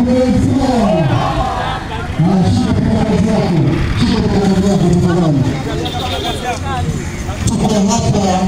Tuko hapa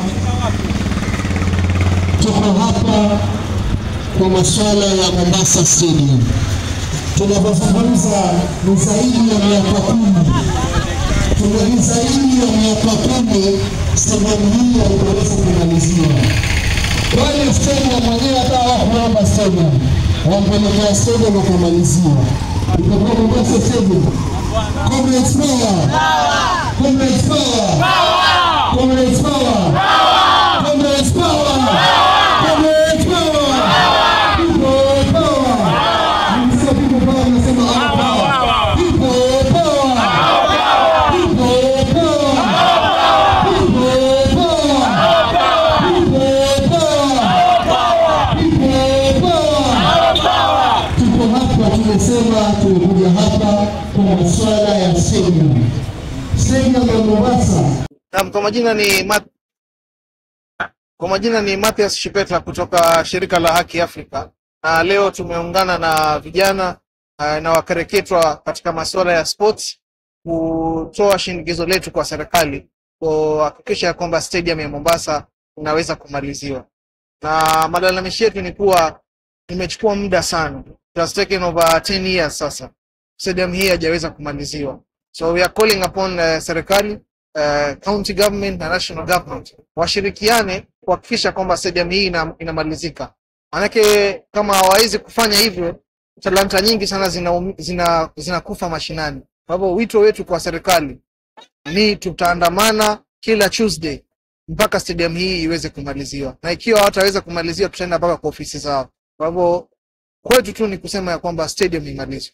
tuko hapa kwa masuala ya Mombasa Stadium. Tunavyozungumza ni zaidi ya miaka kumi, tuna ni zaidi ya miaka kumi stadium hii haikuweza kumaliziwa. Kwani stadium mwenyewe hata hawakuomba stadium, wampelekea stadium wakamaliziwa, itakuwa Mombasa Stadium. Comrades power! Comrades power! Comrades power! Comrades power! Comrades power! People power! Msio people power mnasema our power. People power! People power! People power! People power! People power! Tuko hapa tumesema tumekuja hapa kwa masuala ya stadium. Stadium ya Mombasa Naam, kwa majina ni Mat... kwa majina ni Mathias Shipeta kutoka shirika la Haki Afrika, na leo tumeungana na vijana uh, na wakereketwa katika masuala ya sports kutoa shinikizo letu kwa serikali kuhakikisha ya kwamba stadium ya Mombasa inaweza kumaliziwa, na malalamishi yetu ni kuwa imechukua muda sana, it has taken over 10 years sasa, stadium hii hajaweza kumaliziwa, so we are calling upon uh, serikali uh, county government na national government washirikiane kuhakikisha kwamba stadium hii ina, inamalizika. Maanake kama hawawezi kufanya hivyo, talanta nyingi sana zinakufa zina, zina mashinani. Kwa hivyo wito wetu kwa serikali ni tutaandamana kila Tuesday mpaka stadium hii iweze kumaliziwa, na ikiwa hawataweza kumaliziwa, tutaenda mpaka kwa ofisi zao. Kwa hivyo kwetu tu ni kusema ya kwamba stadium imalizwe.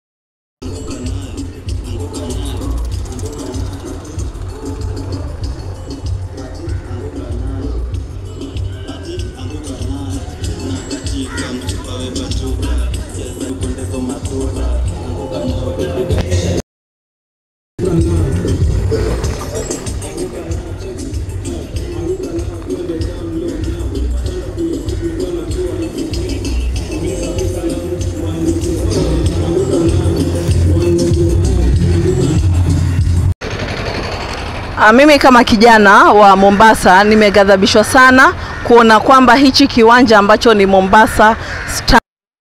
Ah, Mimi kama kijana wa Mombasa nimeghadhabishwa sana kuona kwamba hichi kiwanja ambacho ni Mombasa Star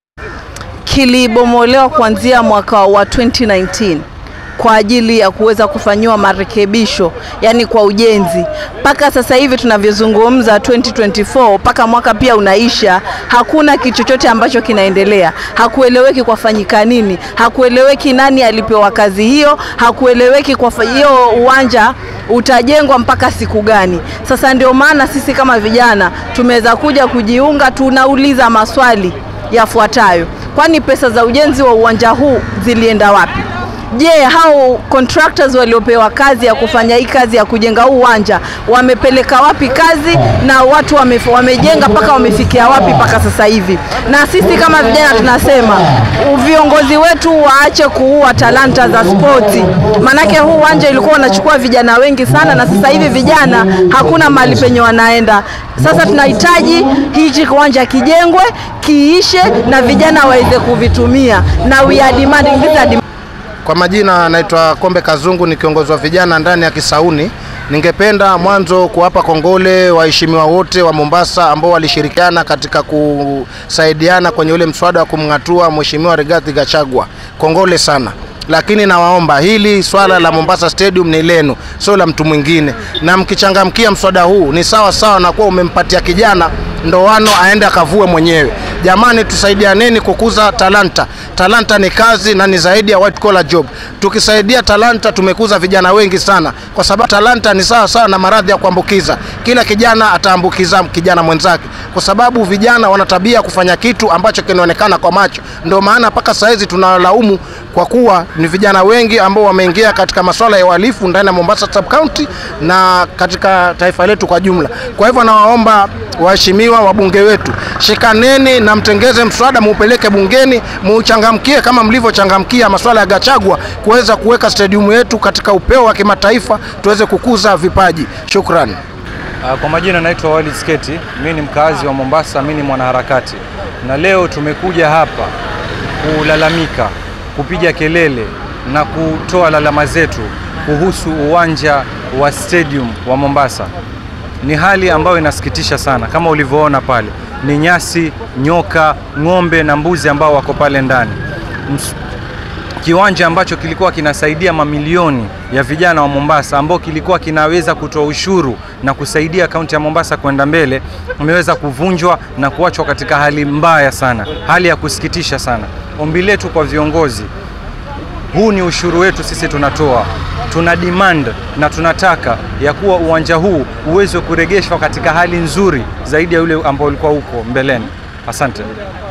kilibomolewa kuanzia mwaka wa 2019 kwa ajili ya kuweza kufanyiwa marekebisho, yani kwa ujenzi. Mpaka sasa hivi tunavyozungumza 2024, mpaka mwaka pia unaisha, hakuna kitu chochote ambacho kinaendelea. Hakueleweki kwafanyika nini, hakueleweki nani alipewa kazi hiyo, hakueleweki kwa fa- hiyo uwanja utajengwa mpaka siku gani. Sasa ndio maana sisi kama vijana tumeweza kuja kujiunga, tunauliza maswali yafuatayo: kwani pesa za ujenzi wa uwanja huu zilienda wapi? Je, hao contractors waliopewa kazi ya kufanya hii kazi ya kujenga huu uwanja wamepeleka wapi kazi na watu wame, wamejenga mpaka wamefikia wapi mpaka sasa hivi? Na sisi kama vijana tunasema u- viongozi wetu waache kuua talanta za spoti, maanake huu uwanja ulikuwa unachukua vijana wengi sana, na sasa hivi vijana hakuna mahali penye wanaenda. Sasa tunahitaji hichi kiwanja kijengwe, kiishe na vijana waweze kuvitumia, na we are demanding, these are dem- Kwa majina naitwa Kombe Kazungu, ni kiongozi wa vijana ndani ya Kisauni. Ningependa mwanzo kuwapa kongole waheshimiwa wote wa Mombasa ambao walishirikiana katika kusaidiana kwenye ule mswada wa kumng'atua Mheshimiwa Rigathi Gachagua. Kongole sana lakini nawaomba hili swala la Mombasa Stadium ni lenu, sio la mtu mwingine, na mkichangamkia mswada huu ni sawa sawa na kuwa umempatia kijana ndoano aende akavue mwenyewe. Jamani, tusaidianeni kukuza talanta. Talanta ni kazi na ni zaidi ya white collar job. Tukisaidia talanta, tumekuza vijana wengi sana, kwa sababu talanta ni sawa sawa na maradhi ya kuambukiza. Kila kijana ataambukiza kijana mwenzake, kwa sababu vijana wana tabia ya kufanya kitu ambacho kinaonekana kwa macho. Ndio maana mpaka saizi tunalaumu kwa kuwa ni vijana wengi ambao wameingia katika masuala ya uhalifu ndani ya Mombasa sub county na katika taifa letu kwa jumla. Kwa hivyo nawaomba waheshimiwa wabunge wetu, shikaneni na mtengeze mswada, muupeleke bungeni, muuchangamkie kama mlivyochangamkia masuala ya Gachagua, kuweza kuweka stadium yetu katika upeo wa kimataifa, tuweze kukuza vipaji. Shukrani. Ah, Kwa majina naitwa Walid Sketi, mimi ni mkazi wa Mombasa, mimi ni mwanaharakati, na leo tumekuja hapa kulalamika, kupiga kelele na kutoa lalama zetu kuhusu uwanja wa stadium wa Mombasa. Ni hali ambayo inasikitisha sana, kama ulivyoona pale, ni nyasi, nyoka, ng'ombe na mbuzi ambao wako pale ndani. Ms- kiwanja ambacho kilikuwa kinasaidia mamilioni ya vijana wa Mombasa ambao kilikuwa kinaweza kutoa ushuru na kusaidia kaunti ya Mombasa kwenda mbele, umeweza kuvunjwa na kuachwa katika hali mbaya sana, hali ya kusikitisha sana. Ombi letu kwa viongozi, huu ni ushuru wetu sisi tunatoa, tuna demand na tunataka ya kuwa uwanja huu uweze kurejeshwa katika hali nzuri zaidi ya ule ambao ulikuwa huko mbeleni. Asante.